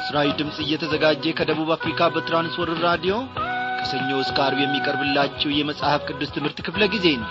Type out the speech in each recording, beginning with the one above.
ለምስራዊ ድምፅ እየተዘጋጀ ከደቡብ አፍሪካ በትራንስወርር ራዲዮ ከሰኞ እስከ አርብ የሚቀርብላችሁ የመጽሐፍ ቅዱስ ትምህርት ክፍለ ጊዜ ነው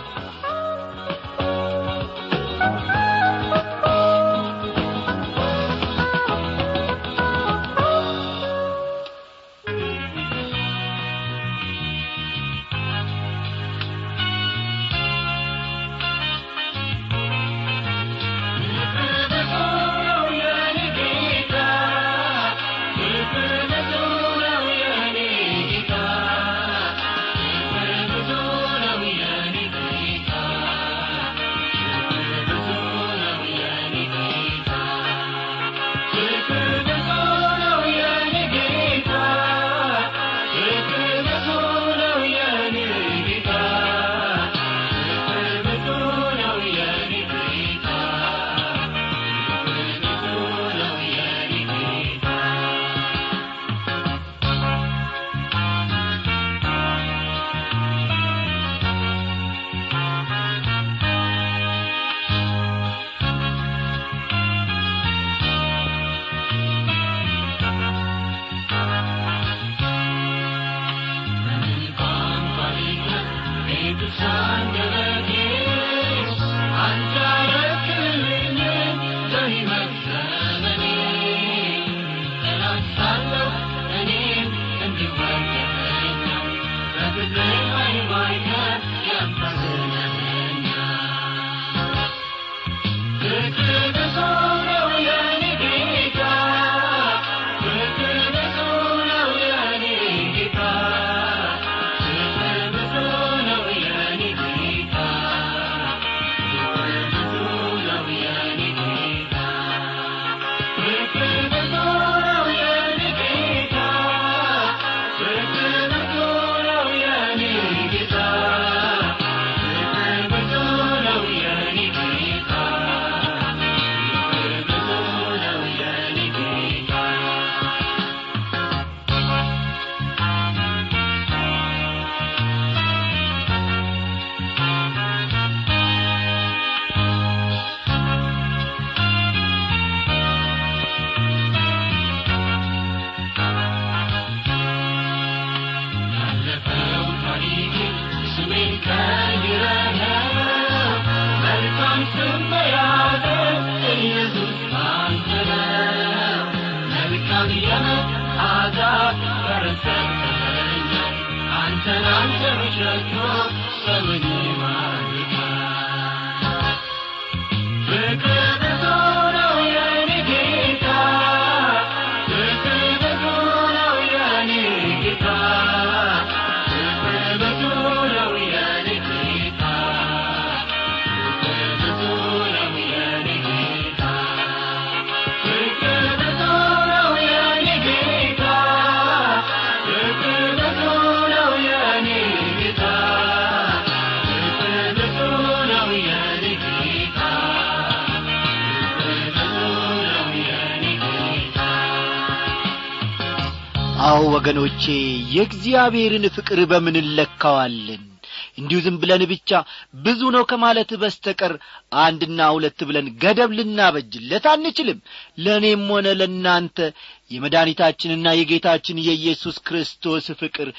አዎ ወገኖቼ የእግዚአብሔርን ፍቅር በምን እንለካዋለን እንዲሁ ዝም ብለን ብቻ ብዙ ነው ከማለት በስተቀር አንድና ሁለት ብለን ገደብ ልናበጅለት አንችልም ለእኔም ሆነ ለእናንተ የመድኃኒታችንና የጌታችን የኢየሱስ ክርስቶስ ፍቅር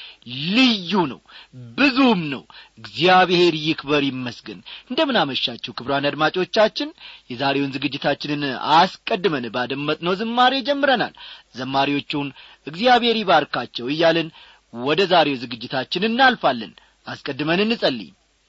ልዩ ነው ብዙም ነው እግዚአብሔር ይክበር ይመስገን እንደምን አመሻችሁ ክብሯን አድማጮቻችን የዛሬውን ዝግጅታችንን አስቀድመን ባደመጥነው ዝማሬ ጀምረናል ዘማሪዎቹን እግዚአብሔር ይባርካቸው እያልን ወደ ዛሬው ዝግጅታችን እናልፋለን አስቀድመን እንጸልይ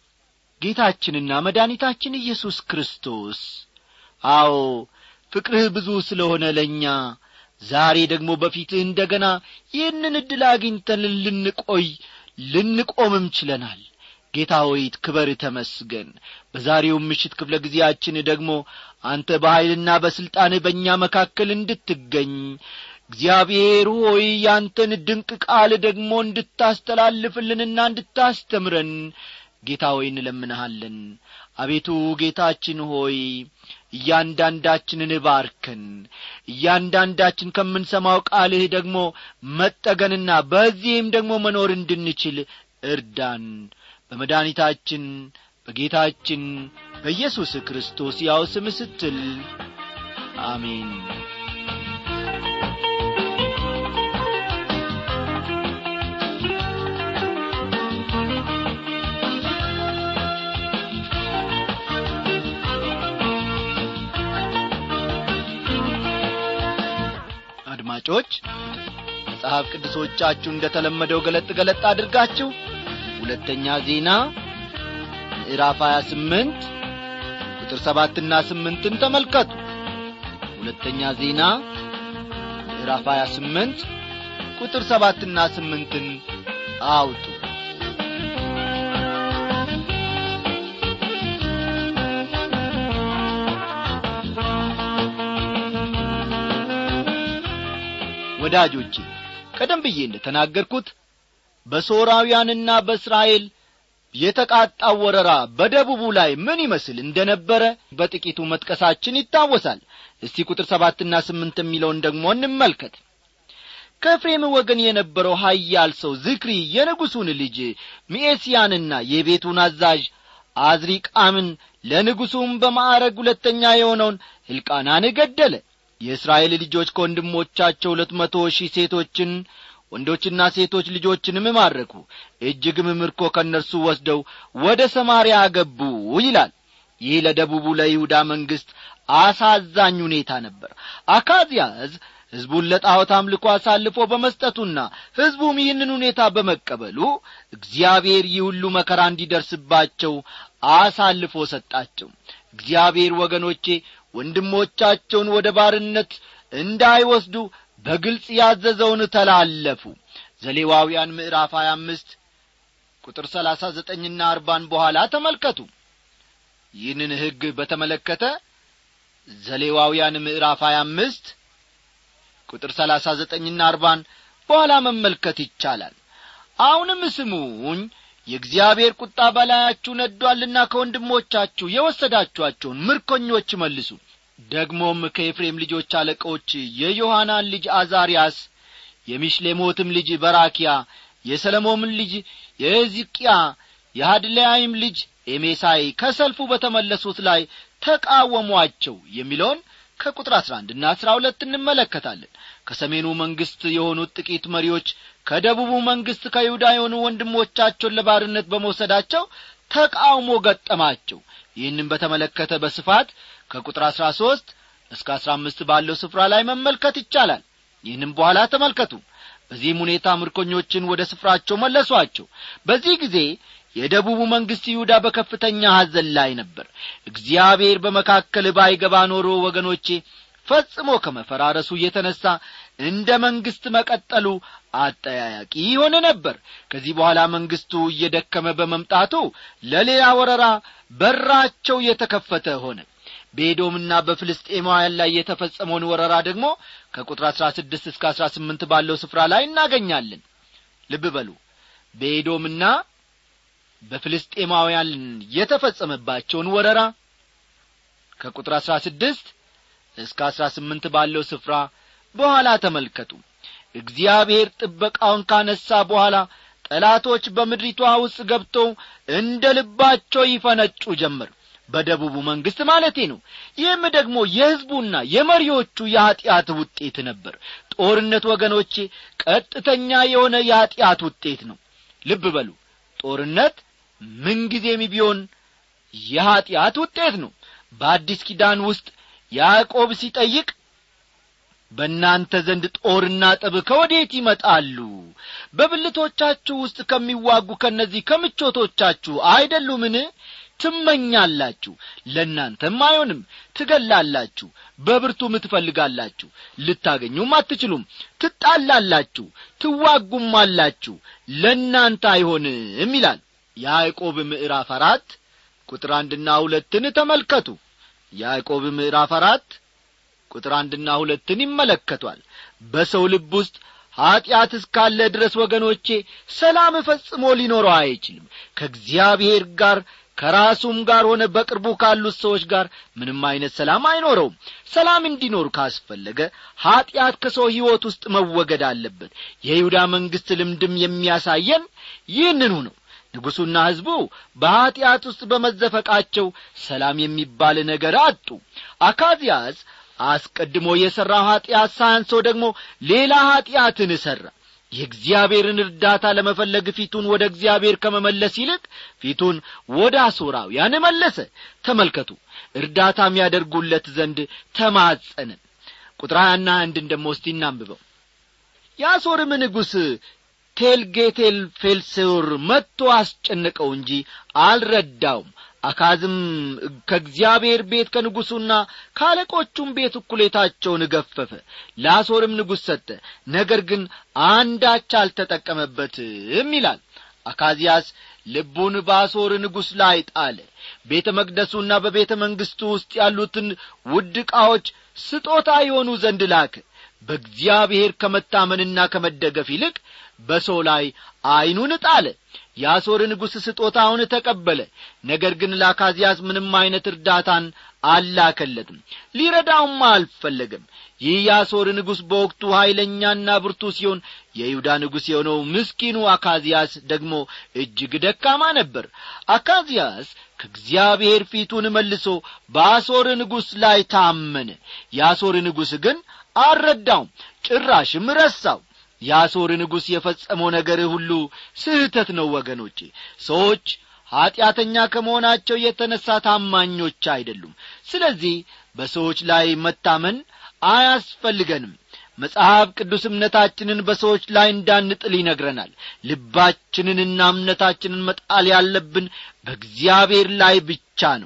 ጌታችንና መድኃኒታችን ኢየሱስ ክርስቶስ አዎ ፍቅርህ ብዙ ስለሆነ ለእኛ ዛሬ ደግሞ በፊትህ እንደ ገና ይህንን ዕድል አግኝተን ልንቆይ ልንቆምም ችለናል ጌታ ሆይ ክበር ተመስገን በዛሬው ምሽት ክፍለ ጊዜያችን ደግሞ አንተ በኀይልና በሥልጣን በእኛ መካከል እንድትገኝ እግዚአብሔር ሆይ ያንተን ድንቅ ቃል ደግሞ እንድታስተላልፍልንና እንድታስተምረን ጌታ ሆይ እንለምንሃለን አቤቱ ጌታችን ሆይ እያንዳንዳችንን ባርከን እያንዳንዳችን ከምንሰማው ቃልህ ደግሞ መጠገንና በዚህም ደግሞ መኖር እንድንችል እርዳን በመድኃኒታችን በጌታችን በኢየሱስ ክርስቶስ ያው ስም ስትል አሜን አድማጮች መጽሐፍ ቅዱሶቻችሁ እንደ ተለመደው ገለጥ ገለጥ አድርጋችሁ ሁለተኛ ዜና ምዕራፍ 28 ቁጥር ሰባትና ስምንትን ተመልከቱ ሁለተኛ ዜና ምዕራፍ 28 ቁጥር ሰባትና ስምንትን አውጡ ወዳጆቼ ቀደም ብዬ እንደ ተናገርኩት በሶራውያንና በእስራኤል የተቃጣው ወረራ በደቡቡ ላይ ምን ይመስል እንደ ነበረ በጥቂቱ መጥቀሳችን ይታወሳል እስቲ ቁጥር ሰባትና ስምንት የሚለውን ደግሞ እንመልከት ከኤፍሬም ወገን የነበረው ሀያል ሰው ዝክሪ የንጉሡን ልጅ ሚኤስያንና የቤቱን አዛዥ አዝሪቃምን ለንጉሡም በማዕረግ ሁለተኛ የሆነውን ሕልቃናን ገደለ የእስራኤል ልጆች ከወንድሞቻቸው ሁለት መቶ ሺህ ሴቶችን ወንዶችና ሴቶች ልጆችንም ማረኩ እጅግም ምርኮ ከእነርሱ ወስደው ወደ ሰማርያ አገቡ ይላል ይህ ለደቡቡ ለይሁዳ መንግሥት አሳዛኝ ሁኔታ ነበር አካዝያዝ ሕዝቡን ለጣዖት አምልኮ አሳልፎ በመስጠቱና ሕዝቡም ይህንን ሁኔታ በመቀበሉ እግዚአብሔር ይህ ሁሉ መከራ እንዲደርስባቸው አሳልፎ ሰጣቸው እግዚአብሔር ወገኖቼ ወንድሞቻቸውን ወደ ባርነት እንዳይወስዱ በግልጽ ያዘዘውን ተላለፉ ዘሌዋውያን ምዕራፍ 25 ቁጥር ሰላሳ ዘጠኝና አርባን በኋላ ተመልከቱ ይህንን ሕግ በተመለከተ ዘሌዋውያን ምዕራፍ 25 ቁጥር ሰላሳ ዘጠኝና አርባን በኋላ መመልከት ይቻላል አሁንም ስሙኝ የእግዚአብሔር ቁጣ በላያችሁ ነዷልና ከወንድሞቻችሁ የወሰዳችኋቸውን ምርኮኞች መልሱ ደግሞም ከኤፍሬም ልጆች አለቆች የዮሐናን ልጅ አዛርያስ የሚሽሌሞትም ልጅ በራኪያ የሰለሞምን ልጅ የሕዝቅያ የሃድላይም ልጅ ኤሜሳይ ከሰልፉ በተመለሱት ላይ ተቃወሟቸው የሚለውን ከቁጥር አሥራ አንድና አሥራ ሁለት እንመለከታለን ከሰሜኑ መንግሥት የሆኑት ጥቂት መሪዎች ከደቡቡ መንግሥት ከይሁዳ የሆኑ ወንድሞቻቸውን ለባርነት በመውሰዳቸው ተቃውሞ ገጠማቸው ይህንም በተመለከተ በስፋት ከቁጥር አሥራ ሦስት እስከ አሥራ አምስት ባለው ስፍራ ላይ መመልከት ይቻላል ይህንም በኋላ ተመልከቱ በዚህም ሁኔታ ምርኮኞችን ወደ ስፍራቸው መለሷቸው በዚህ ጊዜ የደቡቡ መንግሥት ይሁዳ በከፍተኛ ሐዘን ላይ ነበር እግዚአብሔር በመካከል ባይገባ ኖሮ ወገኖቼ ፈጽሞ ከመፈራረሱ የተነሣ እንደ መንግሥት መቀጠሉ አጠያያቂ ይሆን ነበር ከዚህ በኋላ መንግሥቱ እየደከመ በመምጣቱ ለሌላ ወረራ በራቸው የተከፈተ ሆነ በኤዶምና በፍልስጤማውያን ላይ የተፈጸመውን ወረራ ደግሞ ከቁጥር አሥራ ስድስት እስከ አሥራ ስምንት ባለው ስፍራ ላይ እናገኛለን ልብ በሉ በኤዶምና በፍልስጤማውያን የተፈጸመባቸውን ወረራ ከቁጥር አሥራ ስድስት እስከ አሥራ ስምንት ባለው ስፍራ በኋላ ተመልከቱ እግዚአብሔር ጥበቃውን ካነሣ በኋላ ጠላቶች በምድሪቷ ውስጥ ገብተው እንደ ልባቸው ይፈነጩ ጀመር በደቡቡ መንግሥት ማለቴ ነው ይህም ደግሞ የሕዝቡና የመሪዎቹ የኀጢአት ውጤት ነበር ጦርነት ወገኖቼ ቀጥተኛ የሆነ የኀጢአት ውጤት ነው ልብ በሉ ጦርነት ምንጊዜም ቢሆን የኀጢአት ውጤት ነው በአዲስ ኪዳን ውስጥ ያዕቆብ ሲጠይቅ በእናንተ ዘንድ ጦርና ጠብ ከወዴት ይመጣሉ በብልቶቻችሁ ውስጥ ከሚዋጉ ከእነዚህ ከምቾቶቻችሁ አይደሉምን ትመኛላችሁ ለእናንተም አይሆንም ትገላላችሁ በብርቱም ትፈልጋላችሁ ልታገኙም አትችሉም ትጣላላችሁ ትዋጉም አላችሁ ለእናንተ አይሆንም ይላል ያዕቆብ ምዕራፍ አራት ቁጥር አንድና ሁለትን ተመልከቱ ያዕቆብ ምዕራፍ አራት ቁጥር አንድና ሁለትን ይመለከቷል በሰው ልብ ውስጥ ኀጢአት እስካለ ድረስ ወገኖቼ ሰላም ፈጽሞ ሊኖረው አይችልም ከእግዚአብሔር ጋር ከራሱም ጋር ሆነ በቅርቡ ካሉት ሰዎች ጋር ምንም አይነት ሰላም አይኖረውም ሰላም እንዲኖር ካስፈለገ ኀጢአት ከሰው ሕይወት ውስጥ መወገድ አለበት የይሁዳ መንግሥት ልምድም የሚያሳየን ይህንኑ ነው ንጉሡና ሕዝቡ በኀጢአት ውስጥ በመዘፈቃቸው ሰላም የሚባል ነገር አጡ አካዝያስ አስቀድሞ የሠራው ኀጢአት ሳያንሰው ደግሞ ሌላ ኀጢአትን ሠራ የእግዚአብሔርን እርዳታ ለመፈለግ ፊቱን ወደ እግዚአብሔር ከመመለስ ይልቅ ፊቱን ወደ አሦራውያን መለሰ ተመልከቱ እርዳታ የሚያደርጉለት ዘንድ ተማጸነ ቁጥር ሀያና አንድን ደሞ እስቲ እናንብበው የአሦርም ንጉሥ ቴልጌቴል ፌልሴውር መጥቶ አስጨነቀው እንጂ አልረዳውም አካዝም ከእግዚአብሔር ቤት ከንጉሡና ከአለቆቹም ቤት እኩሌታቸውን ገፈፈ ለአሦርም ንጉሥ ሰጠ ነገር ግን አንዳች አልተጠቀመበትም ይላል አካዚያስ ልቡን በአሦር ንጉሥ ላይ ጣለ ቤተ መቅደሱና በቤተ መንግሥቱ ውስጥ ያሉትን ውድ ዕቃዎች ስጦታ የሆኑ ዘንድ ላከ በእግዚአብሔር ከመታመንና ከመደገፍ ይልቅ በሰው ላይ ዐይኑን ጣለ የአሦር ንጉሥ ስጦታውን ተቀበለ ነገር ግን ለአካዚያስ ምንም ዐይነት እርዳታን አላከለትም ሊረዳውም አልፈለገም ይህ የአሦር ንጉሥ በወቅቱ ኀይለኛና ብርቱ ሲሆን የይሁዳ ንጉሥ የሆነው ምስኪኑ አካዚያስ ደግሞ እጅግ ደካማ ነበር አካዚያስ ከእግዚአብሔር ፊቱን መልሶ በአሦር ንጉሥ ላይ ታመነ የአሦር ንጉሥ ግን አልረዳውም ጭራሽም ረሳው የአሦር ንጉሥ የፈጸመው ነገር ሁሉ ስህተት ነው ወገኖቼ ሰዎች ኀጢአተኛ ከመሆናቸው የተነሣ ታማኞች አይደሉም ስለዚህ በሰዎች ላይ መታመን አያስፈልገንም መጽሐፍ ቅዱስ እምነታችንን በሰዎች ላይ እንዳንጥል ይነግረናል ልባችንንና እምነታችንን መጣል ያለብን በእግዚአብሔር ላይ ብቻ ነው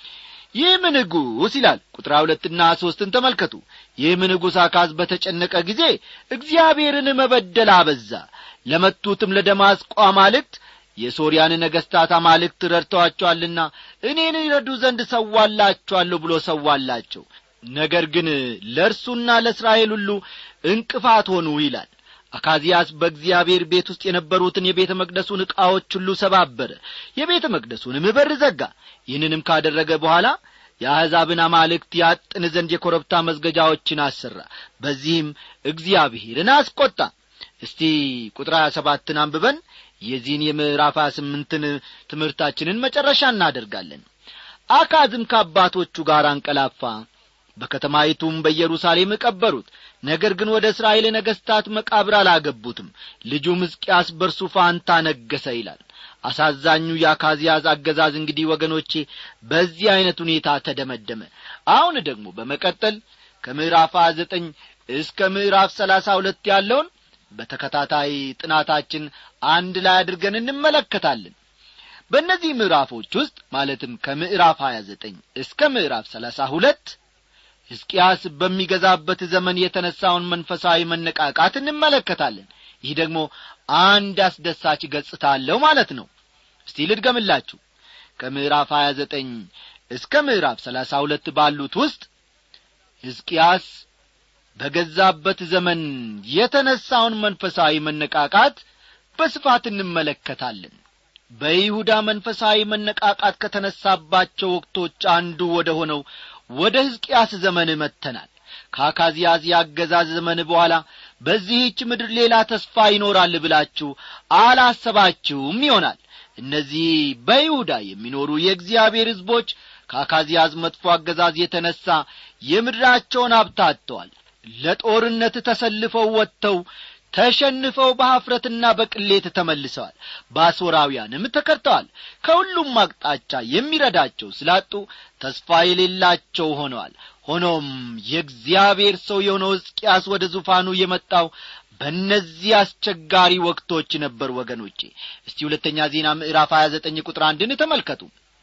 ይህም ንጉሥ ይላል ቁጥር ሁለትና ሦስትን ተመልከቱ ይህም ንጉሥ አካዝ በተጨነቀ ጊዜ እግዚአብሔርን መበደል አበዛ ለመቱትም ለደማስቆ አማልክት የሶርያን ነገሥታት አማልክት ረድተዋቸዋልና እኔን ይረዱ ዘንድ ሰዋላችኋለሁ ብሎ ሰዋላቸው ነገር ግን ለእርሱና ለእስራኤል ሁሉ እንቅፋት ሆኑ ይላል አካዚያስ በእግዚአብሔር ቤት ውስጥ የነበሩትን የቤተ መቅደሱን ዕቃዎች ሁሉ ሰባበረ የቤተ መቅደሱንም በር ዘጋ ይህንንም ካደረገ በኋላ የአሕዛብን አማልክት ያጥን ዘንድ የኮረብታ መዝገጃዎችን አሠራ በዚህም እግዚአብሔርን አስቈጣ እስቲ ቁጥር ሀያ ሰባትን አንብበን የዚህን የምዕራፍ ሀያ ስምንትን ትምህርታችንን መጨረሻ እናደርጋለን አካዝም ከአባቶቹ ጋር አንቀላፋ በከተማይቱም በኢየሩሳሌም ቀበሩት ነገር ግን ወደ እስራኤል ነገሥታት መቃብር አላገቡትም ልጁም ሕዝቅያስ በርሱ ፋንታ ነገሰ ይላል አሳዛኙ የአካዚያዝ አገዛዝ እንግዲህ ወገኖቼ በዚህ ዐይነት ሁኔታ ተደመደመ አሁን ደግሞ በመቀጠል ከምዕራፍ ሀያ ዘጠኝ እስከ ምዕራፍ ሰላሳ ሁለት ያለውን በተከታታይ ጥናታችን አንድ ላይ አድርገን እንመለከታለን በእነዚህ ምዕራፎች ውስጥ ማለትም ከምዕራፍ ሀያ ዘጠኝ እስከ ምዕራፍ ሰላሳ ሁለት ሕዝቅያስ በሚገዛበት ዘመን የተነሣውን መንፈሳዊ መነቃቃት እንመለከታለን ይህ ደግሞ አንድ አስደሳች ገጽታ አለው ማለት ነው እስቲ ልድገምላችሁ ከምዕራፍ ሀያ ዘጠኝ እስከ ምዕራፍ ሰላሳ ሁለት ባሉት ውስጥ ሕዝቅያስ በገዛበት ዘመን የተነሣውን መንፈሳዊ መነቃቃት በስፋት እንመለከታለን በይሁዳ መንፈሳዊ መነቃቃት ከተነሳባቸው ወቅቶች አንዱ ወደ ሆነው ወደ ሕዝቅያስ ዘመን መጥተናል ከአካዚያዝ የአገዛዝ ዘመን በኋላ በዚህች ምድር ሌላ ተስፋ ይኖራል ብላችሁ አላሰባችሁም ይሆናል እነዚህ በይሁዳ የሚኖሩ የእግዚአብሔር ሕዝቦች ከአካዚያዝ መጥፎ አገዛዝ የተነሣ የምድራቸውን አብታተዋል ለጦርነት ተሰልፈው ወጥተው ተሸንፈው በኀፍረትና በቅሌት ተመልሰዋል በአሦራውያንም ተከድተዋል ከሁሉም አቅጣጫ የሚረዳቸው ስላጡ ተስፋ የሌላቸው ሆነዋል ሆኖም የእግዚአብሔር ሰው የሆነው ሕዝቅያስ ወደ ዙፋኑ የመጣው በእነዚህ አስቸጋሪ ወቅቶች ነበር ወገኖቼ እስቲ ሁለተኛ ዜና ምዕራፍ ሀያ ዘጠኝ ቁጥር አንድን ተመልከቱ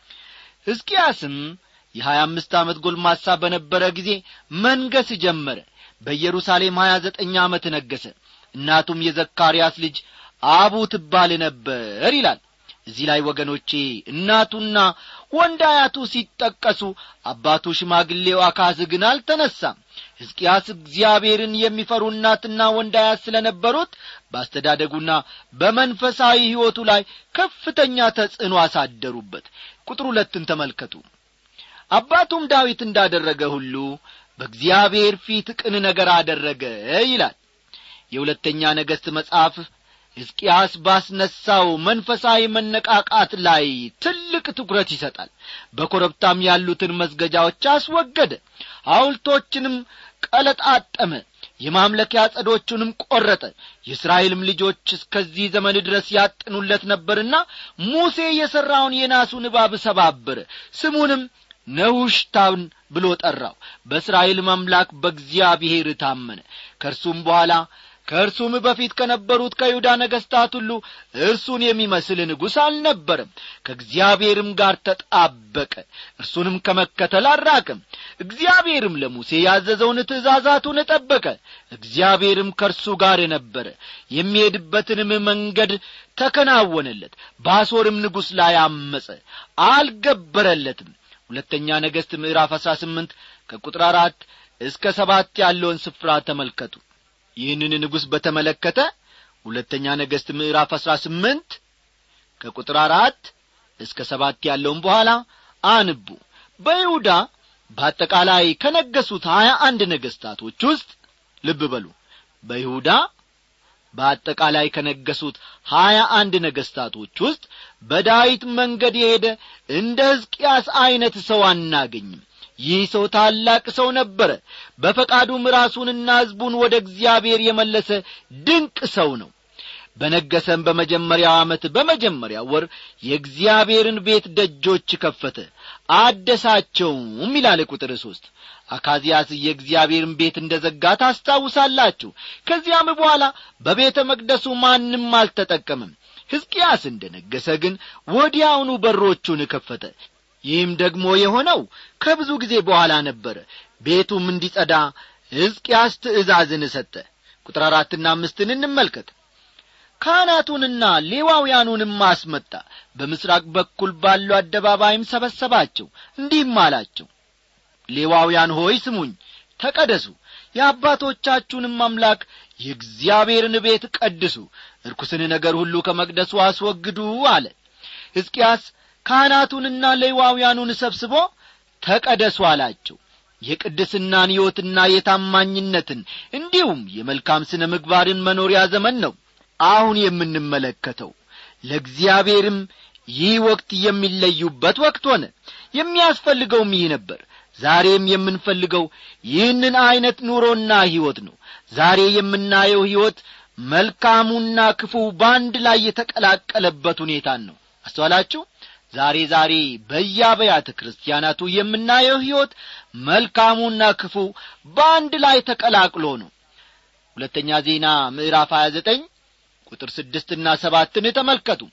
ሕዝቅያስም የሀያ አምስት ዓመት ጎልማሳ በነበረ ጊዜ መንገስ ጀመረ በኢየሩሳሌም ሀያ ዘጠኝ ዓመት ነገሰ እናቱም የዘካርያስ ልጅ አቡ ትባል ነበር ይላል እዚህ ላይ ወገኖቼ እናቱና ወንድ አያቱ ሲጠቀሱ አባቱ ሽማግሌው አካዝ ግን አልተነሳም ሕዝቅያስ እግዚአብሔርን የሚፈሩ እናትና ወንድ አያት ስለ ነበሩት በአስተዳደጉና በመንፈሳዊ ሕይወቱ ላይ ከፍተኛ ተጽዕኖ አሳደሩበት ቁጥር ሁለትን ተመልከቱ አባቱም ዳዊት እንዳደረገ ሁሉ በእግዚአብሔር ፊት ቅን ነገር አደረገ ይላል የሁለተኛ ነገሥት መጽሐፍ ሕዝቅያስ ባስነሳው መንፈሳዊ መነቃቃት ላይ ትልቅ ትኩረት ይሰጣል በኮረብታም ያሉትን መስገጃዎች አስወገደ ሐውልቶችንም ቀለጣጠመ የማምለኪያ ጸዶቹንም ቈረጠ የእስራኤልም ልጆች እስከዚህ ዘመን ድረስ ያጥኑለት ነበርና ሙሴ የሠራውን የናሱን እባብ ሰባበረ ስሙንም ነሁሽታን ብሎ ጠራው በእስራኤልም አምላክ በእግዚአብሔር ታመነ ከእርሱም በኋላ ከእርሱም በፊት ከነበሩት ከይሁዳ ነገሥታት ሁሉ እርሱን የሚመስል ንጉሥ አልነበረም ከእግዚአብሔርም ጋር ተጣበቀ እርሱንም ከመከተል አራቅም እግዚአብሔርም ለሙሴ ያዘዘውን ትእዛዛቱን ጠበቀ እግዚአብሔርም ከእርሱ ጋር ነበረ የሚሄድበትንም መንገድ ተከናወነለት በአሦርም ንጉሥ ላይ አመፀ አልገበረለትም ሁለተኛ ነገሥት ምዕራፍ አሥራ ስምንት ከቁጥር አራት እስከ ሰባት ያለውን ስፍራ ተመልከቱ ይህንን ንጉሥ በተመለከተ ሁለተኛ ነገሥት ምዕራፍ አሥራ ስምንት ከቁጥር አራት እስከ ሰባት ያለውን በኋላ አንቡ በይሁዳ በአጠቃላይ ከነገሱት ሀያ አንድ ነገሥታቶች ውስጥ ልብ በሉ በይሁዳ በአጠቃላይ ከነገሱት ሀያ አንድ ነገሥታቶች ውስጥ በዳዊት መንገድ የሄደ እንደ ሕዝቅያስ ዐይነት ሰው አናገኝም ይህ ሰው ታላቅ ሰው ነበረ በፈቃዱም ራሱንና ሕዝቡን ወደ እግዚአብሔር የመለሰ ድንቅ ሰው ነው በነገሰም በመጀመሪያው ዓመት በመጀመሪያ ወር የእግዚአብሔርን ቤት ደጆች ከፈተ አደሳቸውም ይላል ቁጥር ሦስት አካዚያስ የእግዚአብሔርን ቤት እንደ ዘጋ ታስታውሳላችሁ ከዚያም በኋላ በቤተ መቅደሱ ማንም አልተጠቀምም ሕዝቅያስ እንደ ነገሰ ግን ወዲያውኑ በሮቹን ከፈተ ይህም ደግሞ የሆነው ከብዙ ጊዜ በኋላ ነበረ ቤቱም እንዲጸዳ ሕዝቅያስ ትእዛዝን ሰጠ ቁጥር አራትና አምስትን እንመልከት ካህናቱንና ሌዋውያኑንም አስመጣ በምስራቅ በኩል ባለው አደባባይም ሰበሰባቸው እንዲህም አላቸው ሌዋውያን ሆይ ስሙኝ ተቀደሱ የአባቶቻችሁንም አምላክ የእግዚአብሔርን ቤት ቀድሱ ርኩስን ነገር ሁሉ ከመቅደሱ አስወግዱ አለ ሕዝቅያስ ካህናቱንና ሌዋውያኑን ሰብስቦ ተቀደሱ አላቸው የቅድስናን ሕይወትና የታማኝነትን እንዲሁም የመልካም ስነ ምግባርን መኖሪያ ዘመን ነው አሁን የምንመለከተው ለእግዚአብሔርም ይህ ወቅት የሚለዩበት ወቅት ሆነ የሚያስፈልገውም ይህ ነበር ዛሬም የምንፈልገው ይህንን ዐይነት ኑሮና ሕይወት ነው ዛሬ የምናየው ሕይወት መልካሙና ክፉ በአንድ ላይ የተቀላቀለበት ሁኔታን ነው አስተዋላችሁ ዛሬ ዛሬ በየአብያተ ክርስቲያናቱ የምናየው ሕይወት መልካሙና ክፉ በአንድ ላይ ተቀላቅሎ ነው ሁለተኛ ዜና ምዕራፍ 29 ቁጥር ስድስትና ሰባትን ተመልከቱ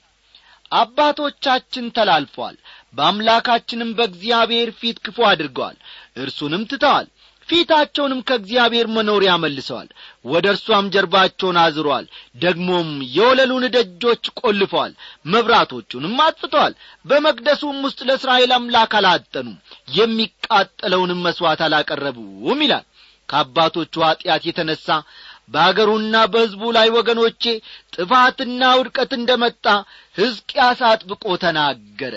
አባቶቻችን ተላልፈዋል በአምላካችንም በእግዚአብሔር ፊት ክፉ አድርገዋል እርሱንም ትተዋል ፊታቸውንም ከእግዚአብሔር መኖሪያ መልሰዋል ወደ እርሷም ጀርባቸውን አዝረዋል ደግሞም የወለሉን ደጆች ቆልፈዋል መብራቶቹንም አጥፍተዋል በመቅደሱም ውስጥ ለእስራኤል አምላክ አላጠኑም የሚቃጠለውንም መሥዋዕት አላቀረቡም ይላል ከአባቶቹ ኀጢአት የተነሣ በአገሩና በሕዝቡ ላይ ወገኖቼ ጥፋትና ውድቀት እንደ መጣ ሕዝቅያስ አጥብቆ ተናገረ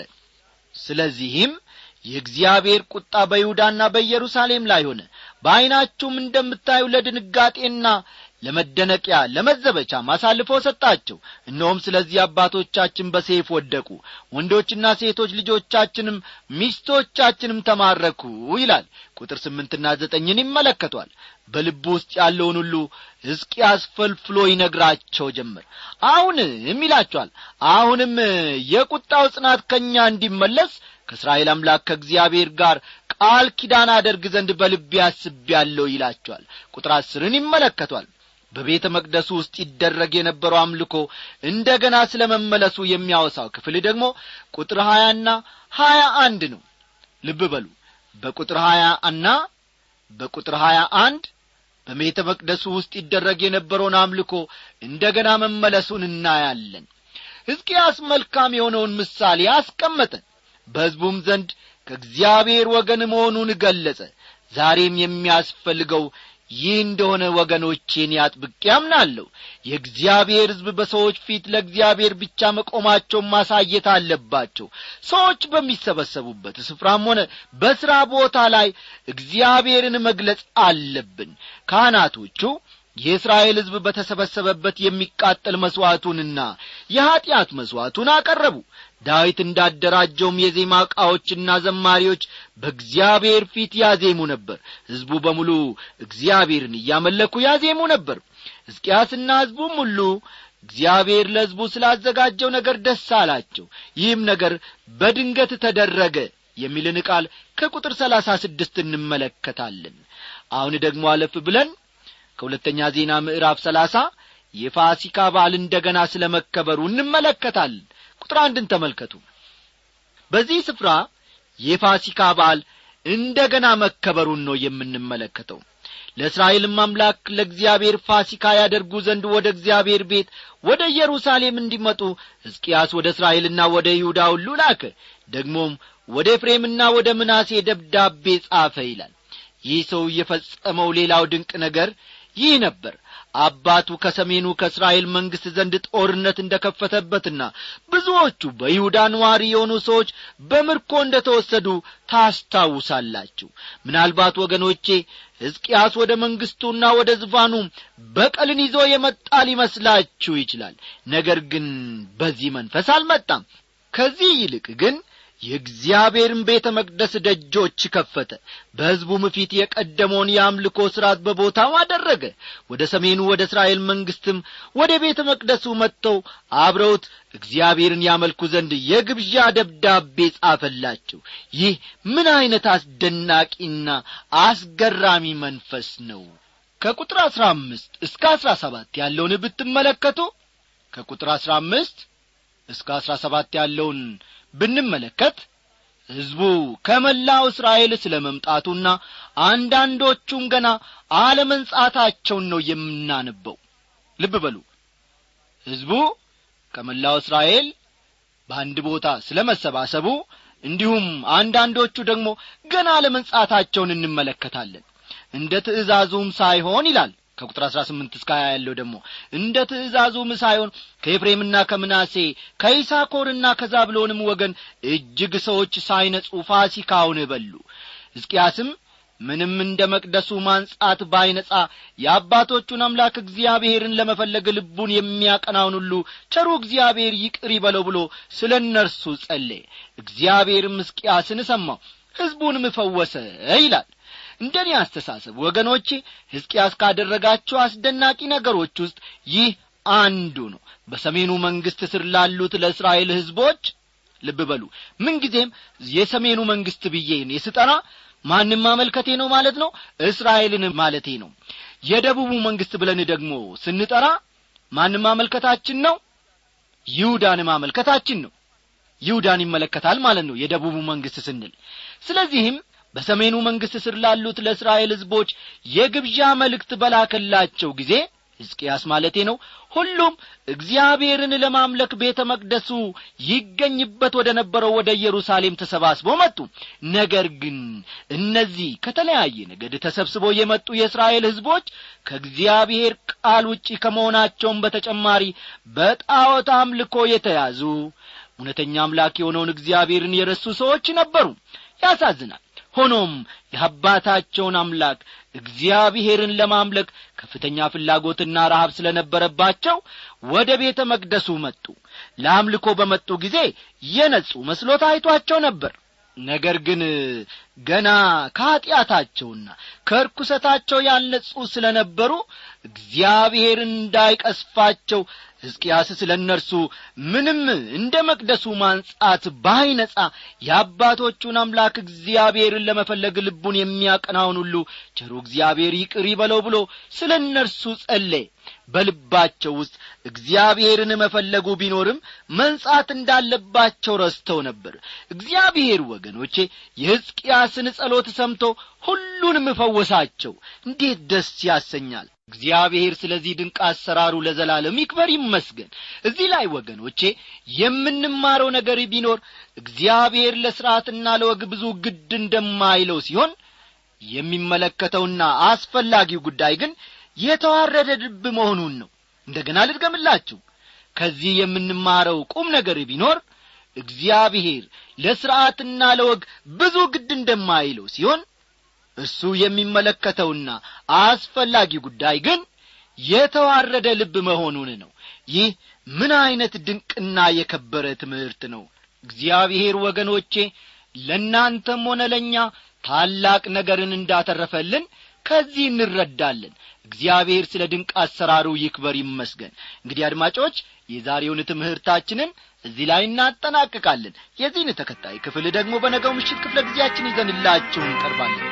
ስለዚህም የእግዚአብሔር ቁጣ በይሁዳና በኢየሩሳሌም ላይ ሆነ በዐይናችሁም እንደምታዩ ለድንጋጤና ለመደነቂያ ለመዘበቻ አሳልፎ ሰጣቸው እነሆም ስለዚህ አባቶቻችን በሴፍ ወደቁ ወንዶችና ሴቶች ልጆቻችንም ሚስቶቻችንም ተማረኩ ይላል ቁጥር ስምንትና ዘጠኝን ይመለከቷል በልቡ ውስጥ ያለውን ሁሉ ሕዝቅያስ ፈልፍሎ ይነግራቸው ጀመር አሁንም ይላቸዋል አሁንም የቁጣው ጽናት ከእኛ እንዲመለስ ከእስራኤል አምላክ ከእግዚአብሔር ጋር ቃል ኪዳን አደርግ ዘንድ በልቤ አስቤያለሁ ይላቸዋል ቁጥር አስርን ይመለከቷል በቤተ መቅደሱ ውስጥ ይደረግ የነበረው አምልኮ እንደ ገና ስለ መመለሱ የሚያወሳው ክፍል ደግሞ ቁጥር ሀያና ሀያ አንድ ነው ልብ በሉ በቁጥር ሀያ እና በቁጥር ሀያ አንድ በቤተ መቅደሱ ውስጥ ይደረግ የነበረውን አምልኮ እንደ ገና መመለሱን እናያለን ሕዝቅያስ መልካም የሆነውን ምሳሌ አስቀመጠ በሕዝቡም ዘንድ ከእግዚአብሔር ወገን መሆኑን ገለጸ ዛሬም የሚያስፈልገው ይህ እንደሆነ ወገኖቼን ያጥብቄ ያምናለሁ የእግዚአብሔር ሕዝብ በሰዎች ፊት ለእግዚአብሔር ብቻ መቆማቸውን ማሳየት አለባቸው ሰዎች በሚሰበሰቡበት ስፍራም ሆነ በሥራ ቦታ ላይ እግዚአብሔርን መግለጽ አለብን ካህናቶቹ የእስራኤል ሕዝብ በተሰበሰበበት የሚቃጠል መሥዋዕቱንና የኀጢአት መሥዋዕቱን አቀረቡ ዳዊት እንዳደራጀውም የዜማ ዕቃዎችና ዘማሪዎች በእግዚአብሔር ፊት ያዜሙ ነበር ሕዝቡ በሙሉ እግዚአብሔርን እያመለኩ ያዜሙ ነበር ሕዝቅያስና ሕዝቡም ሁሉ እግዚአብሔር ለሕዝቡ ስላዘጋጀው ነገር ደስ አላቸው ይህም ነገር በድንገት ተደረገ የሚልን ቃል ከቁጥር ሰላሳ ስድስት እንመለከታለን አሁን ደግሞ አለፍ ብለን ከሁለተኛ ዜና ምዕራፍ ሰላሳ የፋሲካ በዓል እንደ ገና ስለ መከበሩ እንመለከታለን ቁጥር አንድን ተመልከቱ በዚህ ስፍራ የፋሲካ በዓል እንደ ገና መከበሩን ነው የምንመለከተው ለእስራኤልም አምላክ ለእግዚአብሔር ፋሲካ ያደርጉ ዘንድ ወደ እግዚአብሔር ቤት ወደ ኢየሩሳሌም እንዲመጡ ሕዝቅያስ ወደ እስራኤልና ወደ ይሁዳ ሁሉ ላከ ደግሞም ወደ ኤፍሬምና ወደ ምናሴ ደብዳቤ ጻፈ ይላል ይህ ሰው የፈጸመው ሌላው ድንቅ ነገር ይህ ነበር አባቱ ከሰሜኑ ከእስራኤል መንግሥት ዘንድ ጦርነት እንደ ከፈተበትና ብዙዎቹ በይሁዳ ነዋሪ የሆኑ ሰዎች በምርኮ እንደ ተወሰዱ ታስታውሳላችሁ ምናልባት ወገኖቼ ሕዝቅያስ ወደ መንግሥቱና ወደ ዝፋኑ በቀልን ይዞ የመጣ ሊመስላችሁ ይችላል ነገር ግን በዚህ መንፈስ አልመጣም ከዚህ ይልቅ ግን የእግዚአብሔርን ቤተ መቅደስ ደጆች ከፈተ በሕዝቡም ፊት የቀደመውን የአምልኮ ሥርዓት በቦታው አደረገ ወደ ሰሜኑ ወደ እስራኤል መንግሥትም ወደ ቤተ መቅደሱ መጥተው አብረውት እግዚአብሔርን ያመልኩ ዘንድ የግብዣ ደብዳቤ ጻፈላቸው ይህ ምን ዐይነት አስደናቂና አስገራሚ መንፈስ ነው ከቁጥር አሥራ አምስት እስከ አሥራ ሰባት ያለውን ብትመለከቱ ከቁጥር አሥራ አምስት እስከ አሥራ ሰባት ያለውን ብንመለከት ሕዝቡ ከመላው እስራኤል ስለ መምጣቱና አንዳንዶቹም ገና አለመንጻታቸውን ነው የምናነበው ልብ በሉ ሕዝቡ ከመላው እስራኤል በአንድ ቦታ ስለ መሰባሰቡ እንዲሁም አንዳንዶቹ ደግሞ ገና አለመንጻታቸውን እንመለከታለን እንደ ትእዛዙም ሳይሆን ይላል ከቁጥር አሥራ ስምንት እስከ ሀያ ያለው ደግሞ እንደ ትእዛዙም ሳይሆን ከኤፍሬምና ከምናሴ ከይሳኮርና ከዛብሎንም ወገን እጅግ ሰዎች ሳይነጹ ፋሲካውን በሉ ሕዝቅያስም ምንም እንደ መቅደሱ ማንጻት ባይነጻ የአባቶቹን አምላክ እግዚአብሔርን ለመፈለግ ልቡን የሚያቀናውን ሁሉ ቸሩ እግዚአብሔር ይቅር ይበለው ብሎ ስለ እነርሱ ጸለየ እግዚአብሔርም ሕዝቅያስን ሰማው ሕዝቡንም ፈወሰ ይላል እንደ እኔ አስተሳሰብ ወገኖቼ ሕዝቅያስ ካደረጋቸው አስደናቂ ነገሮች ውስጥ ይህ አንዱ ነው በሰሜኑ መንግሥት ስር ላሉት ለእስራኤል ሕዝቦች ልብ በሉ ምንጊዜም የሰሜኑ መንግሥት ብዬን የስጠራ ማንም ማመልከቴ ነው ማለት ነው እስራኤልን ማለቴ ነው የደቡቡ መንግሥት ብለን ደግሞ ስንጠራ ማንም ማመልከታችን ነው ይሁዳን ማመልከታችን ነው ይሁዳን ይመለከታል ማለት ነው የደቡቡ መንግሥት ስንል ስለዚህም በሰሜኑ መንግሥት ስር ላሉት ለእስራኤል ሕዝቦች የግብዣ መልእክት በላከላቸው ጊዜ ሕዝቅያስ ማለቴ ነው ሁሉም እግዚአብሔርን ለማምለክ ቤተ መቅደሱ ይገኝበት ወደ ነበረው ወደ ኢየሩሳሌም ተሰባስበው መጡ ነገር ግን እነዚህ ከተለያየ ነገድ ተሰብስበው የመጡ የእስራኤል ሕዝቦች ከእግዚአብሔር ቃል ውጪ ከመሆናቸውም በተጨማሪ በጣዖት አምልኮ የተያዙ እውነተኛ አምላክ የሆነውን እግዚአብሔርን የረሱ ሰዎች ነበሩ ያሳዝናል ሆኖም የአባታቸውን አምላክ እግዚአብሔርን ለማምለክ ከፍተኛ ፍላጎትና ረሃብ ስለ ነበረባቸው ወደ ቤተ መቅደሱ መጡ ለአምልኮ በመጡ ጊዜ የነጹ መስሎ ታይቷቸው ነበር ነገር ግን ገና ከኀጢአታቸውና ከርኩሰታቸው ያልነጹ ስለ ነበሩ እግዚአብሔር እንዳይቀስፋቸው ሕዝቅያስ ስለ እነርሱ ምንም እንደ መቅደሱ ማንጻት ባይነጻ የአባቶቹን አምላክ እግዚአብሔርን ለመፈለግ ልቡን የሚያቀናውን ሁሉ ቸሩ እግዚአብሔር ይቅር ይበለው ብሎ ስለ እነርሱ ጸለየ በልባቸው ውስጥ እግዚአብሔርን መፈለጉ ቢኖርም መንጻት እንዳለባቸው ረስተው ነበር እግዚአብሔር ወገኖቼ የሕዝቅያስን ጸሎት ሰምቶ ሁሉንም ፈወሳቸው እንዴት ደስ ያሰኛል እግዚአብሔር ስለዚህ ድንቅ አሰራሩ ለዘላለም ይክበር ይመስገን እዚህ ላይ ወገኖቼ የምንማረው ነገር ቢኖር እግዚአብሔር ለሥርዓትና ለወግ ብዙ ግድ እንደማይለው ሲሆን የሚመለከተውና አስፈላጊው ጉዳይ ግን የተዋረደ ልብ መሆኑን ነው እንደገና ልድገምላችሁ ከዚህ የምንማረው ቁም ነገር ቢኖር እግዚአብሔር ለሥርዓትና ለወግ ብዙ ግድ እንደማይለው ሲሆን እሱ የሚመለከተውና አስፈላጊ ጉዳይ ግን የተዋረደ ልብ መሆኑን ነው ይህ ምን ዐይነት ድንቅና የከበረ ትምህርት ነው እግዚአብሔር ወገኖቼ ለእናንተም ሆነ ለእኛ ታላቅ ነገርን እንዳተረፈልን ከዚህ እንረዳለን እግዚአብሔር ስለ ድንቅ አሰራሩ ይክበር ይመስገን እንግዲህ አድማጮች የዛሬውን ትምህርታችንን እዚህ ላይ እናጠናቅቃለን የዚህን ተከታይ ክፍል ደግሞ በነገው ምሽት ክፍለ ጊዜያችን ይዘንላችሁ እንቀርባለን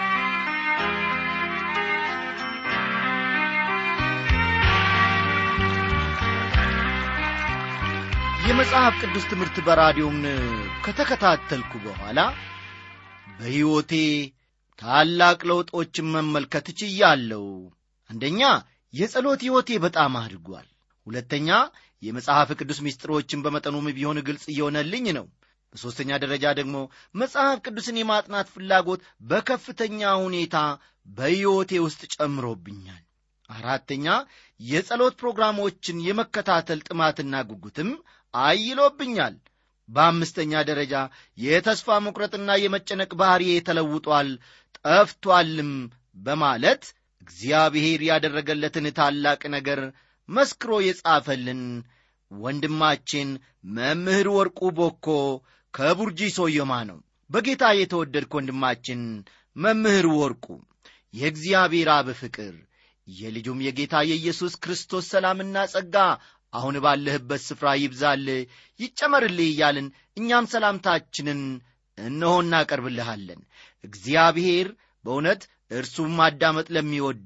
የመጽሐፍ ቅዱስ ትምህርት በራዲዮም ከተከታተልኩ በኋላ በሕይወቴ ታላቅ ለውጦችን መመልከት ችያለሁ አንደኛ የጸሎት ሕይወቴ በጣም አድጓል ሁለተኛ የመጽሐፍ ቅዱስ ምስጢሮችን በመጠኑም ቢሆን ግልጽ እየሆነልኝ ነው በሦስተኛ ደረጃ ደግሞ መጽሐፍ ቅዱስን የማጥናት ፍላጎት በከፍተኛ ሁኔታ በሕይወቴ ውስጥ ጨምሮብኛል አራተኛ የጸሎት ፕሮግራሞችን የመከታተል ጥማትና ጉጉትም አይሎብኛል በአምስተኛ ደረጃ የተስፋ መቁረጥና የመጨነቅ ባሕሪ ተለውጧል ጠፍቷልም በማለት እግዚአብሔር ያደረገለትን ታላቅ ነገር መስክሮ የጻፈልን ወንድማችን መምህር ወርቁ ቦኮ ከቡርጂ ሶዮማ ነው በጌታ የተወደድክ ወንድማችን መምህር ወርቁ የእግዚአብሔር አብ ፍቅር የልጁም የጌታ የኢየሱስ ክርስቶስ ሰላምና ጸጋ አሁን ባለህበት ስፍራ ይብዛል ይጨመርልህ እያልን እኛም ሰላምታችንን እነሆ እናቀርብልሃለን እግዚአብሔር በእውነት እርሱም ማዳመጥ ለሚወዱ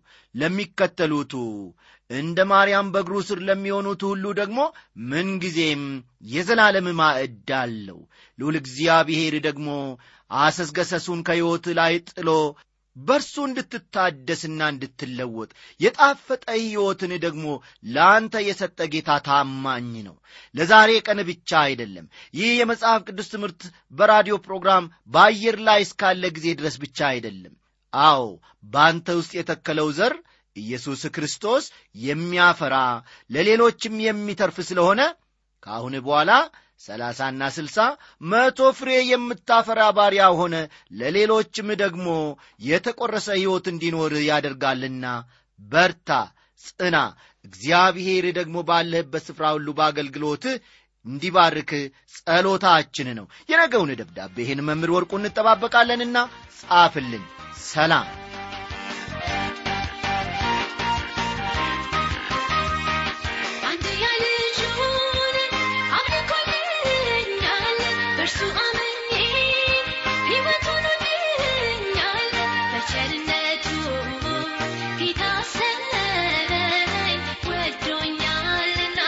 ለሚከተሉቱ እንደ ማርያም በእግሩ ስር ለሚሆኑት ሁሉ ደግሞ ምንጊዜም የዘላለም ማዕድ አለው ልዑል እግዚአብሔር ደግሞ አሰስገሰሱን ከሕይወት ላይ ጥሎ በእርሱ እንድትታደስና እንድትለወጥ የጣፈጠ ሕይወትን ደግሞ ለአንተ የሰጠ ጌታ ታማኝ ነው ለዛሬ ቀን ብቻ አይደለም ይህ የመጽሐፍ ቅዱስ ትምህርት በራዲዮ ፕሮግራም በአየር ላይ እስካለ ጊዜ ድረስ ብቻ አይደለም አዎ በአንተ ውስጥ የተከለው ዘር ኢየሱስ ክርስቶስ የሚያፈራ ለሌሎችም የሚተርፍ ስለሆነ ከአሁን በኋላ ሰላሳና ስልሳ መቶ ፍሬ የምታፈራ ባሪያ ሆነ ለሌሎችም ደግሞ የተቆረሰ ሕይወት እንዲኖር ያደርጋልና በርታ ጽና እግዚአብሔር ደግሞ ባለህበት ስፍራ ሁሉ በአገልግሎት እንዲባርክ ጸሎታችን ነው የነገውን ደብዳቤ ይህን መምህር ወርቁ እንጠባበቃለንና ጻፍልን ሰላም በእርሱ አምኜ ሕይወት ሆኖልኛል በቸርነቱ ጌታ ሰለኝ ወዶኛልና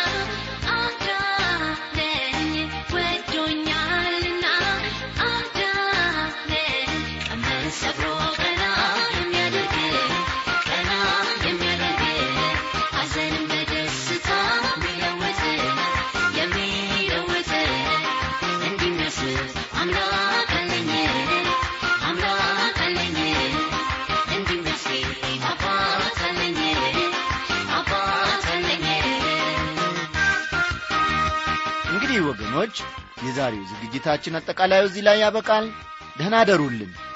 አዳነኝ ወዶኛልና አዳነኝ ቀንበር ሰብሮ ቀና የሚያደርግ ቀና የሚያደርግ ሐዘንን በደስታ የሚለውጥ የሚለውጥ እንዲመስል አምላክ አለኝ አምላክ አለኝ እንዲመስል አባት አለኝ አባት አለኝ እንግዲህ ወገኖች የዛሬው ዝግጅታችን አጠቃላዩ እዚህ ላይ ያበቃል ደህና አደሩልን